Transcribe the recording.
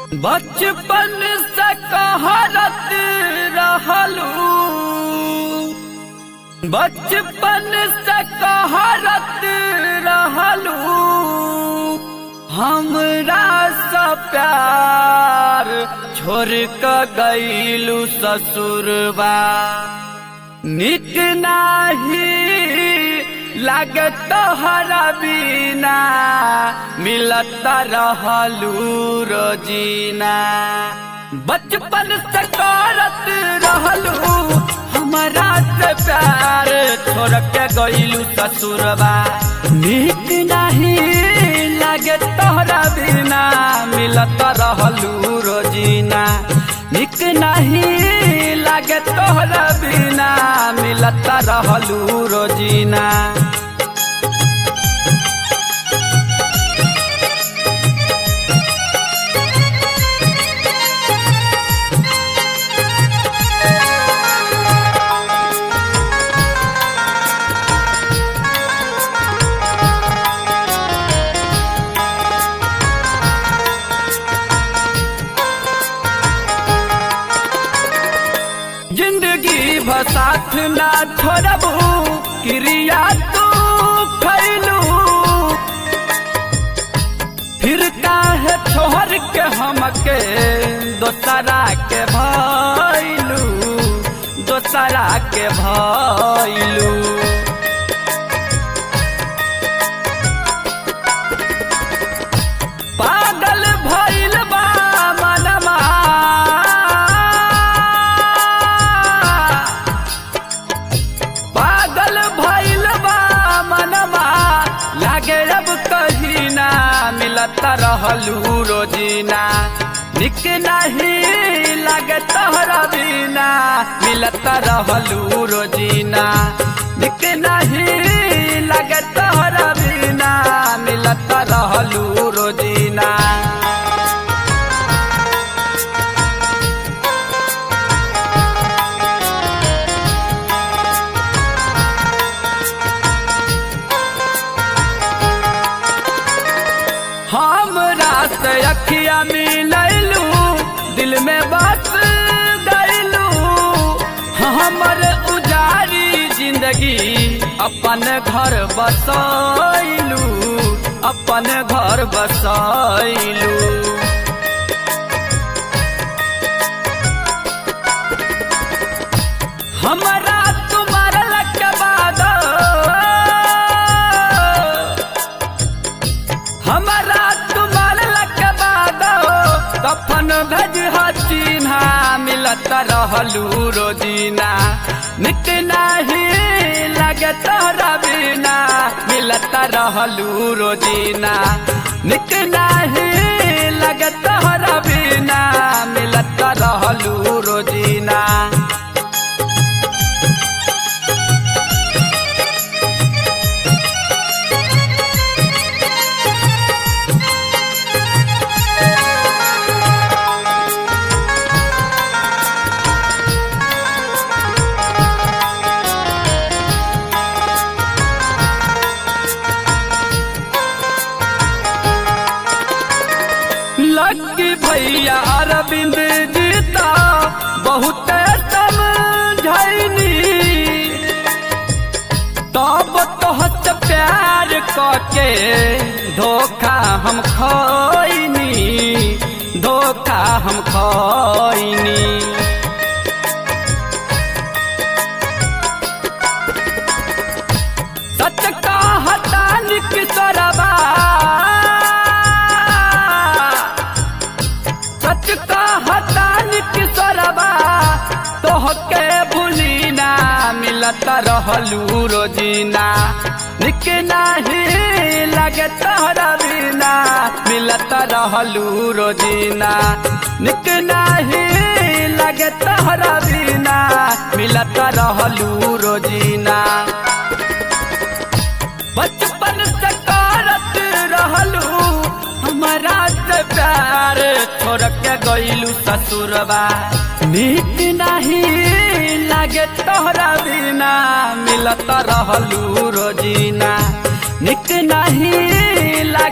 बचपन से कहरत रहलू बचपन से कहरत रहलू हमरा सा प्यार छोड़ क गईलू ससुरबा निक नाही लागे तोहरा बिना मिलत रहलू रोजीना बचपन से करत रहलू हमारा से प्यार छोड़ के गईलू ससुरबा निक नाही लागे तोहरा बिना मिलत रहलू रोजीना निक नहीं लागे तोहरा बिना मिलत रहलू रोजीना जिंदगी भसाथ ना छोड़बू क्रिया तू खैलू फिर काहे छोड़ के हमके दोसरा के भैलू दोसरा के भैलू पागल भइल बा मनमा पागल भइल बा मनमा लागे अब कहीं ना मिलत रहलू रोजीना निक नहीं लागे तोहरा बिना मिलत रहलू रोजीना निक नहीं लागे तोहरा बिना मिलत रहलू रोजीना हमरा से अखिया मिलैलू दिल में बस गैलू हमर उजारी जिंदगी अपन घर बसैलू अपन घर बसैलू हमरा तुम्हार लग बाद हमारा तुम्हार लग बाद कफन भेज चिन्हा मिलत रहलू रोजीना निक नहीं लगे तोहरा बिना मिलत रहलू रोजीना निक नहीं लगे तोहरा बिना मिलत रहलू रोजीना लक्की भैया अरविंद जीता बहुत समझैनी तब तोहत प्यार कके धोखा हम खैनी धोखा हम खैनी सच कहता निकसरबा सच कहता निकसरबा तोहके भूली ना मिलत रहलू रोजीना निक नाही लगे तोहरा बिना मिलत रहलू रोजीना निक नाही लगे तोहरा बिना मिलत रहलू रोजीना बचपन से करत रहलू हमारा से प्यार छोड़ के गईलू ससुरबा नीक नहीं लागे तोहरा बिना मिलत रहलू रोजीना निक नहीं